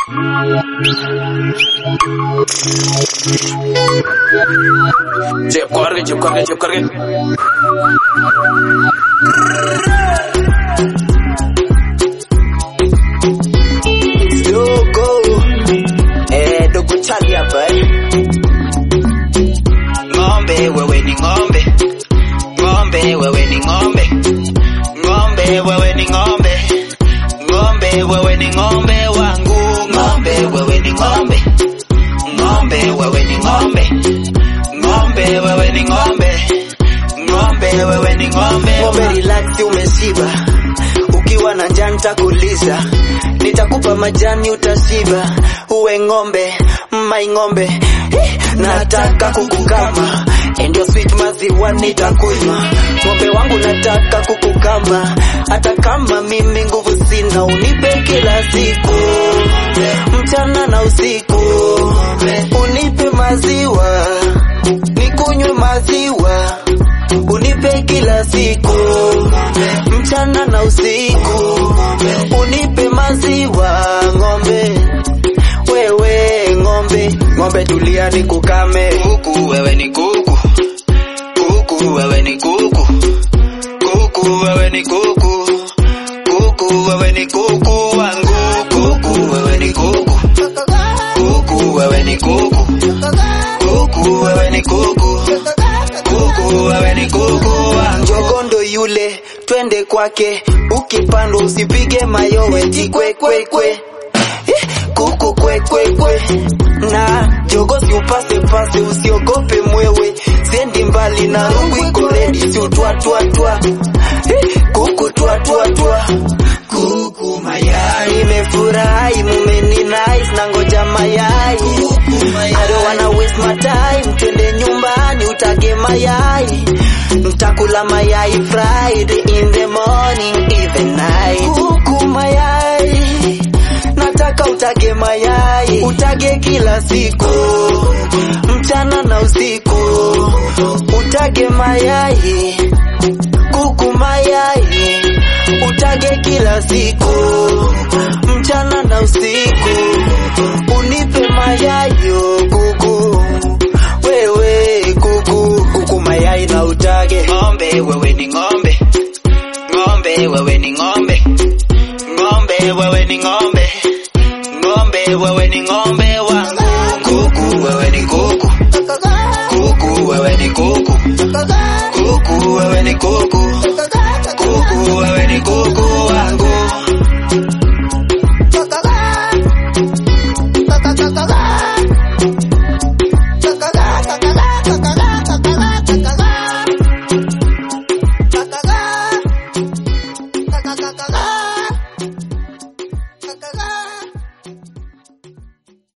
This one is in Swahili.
Chep corre, chep corre, chep corre. Dogo eh, dogo chali hapa eh. Ng'ombe wewe ni ng'ombe, ng'ombe wewe ni ng'ombe, ng'ombe wewe ni ng'ombe, ng'ombe wewe ni ng'ombe wangu, ng'ombe wewe ni ng'ombe, ng'ombe wewe ni ng'ombe, ng'ombe wewe ni ng'ombe, ng'ombe wewe ni ng'ombe. Ng'ombe relax, umeshiba ukiwa na njaa nitakulisha, nitakupa majani utashiba, uwe ng'ombe mai ng'ombe Eh, nataka kukukama endio sweet maziwa nitakunywa ng'ombe wangu nataka kukukama hata kama mimi nguvu sina unipe kila siku mchana na usiku unipe maziwa nikunywe maziwa unipe kila siku mchana na usiku unipe maziwa ng'ombe wewe ng'ombe ng'ombe tulia ni kukame kuku wewe ni kuku kuku wewe ni kuku kuku wewe ni kuku kuku wewe ni kuku wangu kuku wewe ni kuku kuku wewe ni kuku kuku wewe ni kuku kuku wewe ni kuku wangu njogondo yule twende kwake ukipandwa usipige mayowe tikwekwekwe Eh, kuku kwekwekwe na jogo si upase pase usiogope mwewe sendi mbali na rungu iko redi si utwatwatwa Eh, kuku twatwatwa kuku mayai nimefurahi mumeni nice na ngoja mayai I don't wanna waste my time twende nyumbani utage mayai ntakula mayai fried in the morning even night kuku mayai nataka utage mayai utage kila siku mchana na usiku utage mayai kuku mayai utage kila siku mchana na usiku unipe mayai yo kuku wewe kuku kuku mayai na utage ng'ombe wewe ni ng'ombe ng'ombe wewe ni ng'ombe ng'ombe wewe ni ng'ombe ng'ombe wewe ni ng'ombe wangu kuku wewe ni kuku kuku wewe ni kuku kuku wewe ni kuku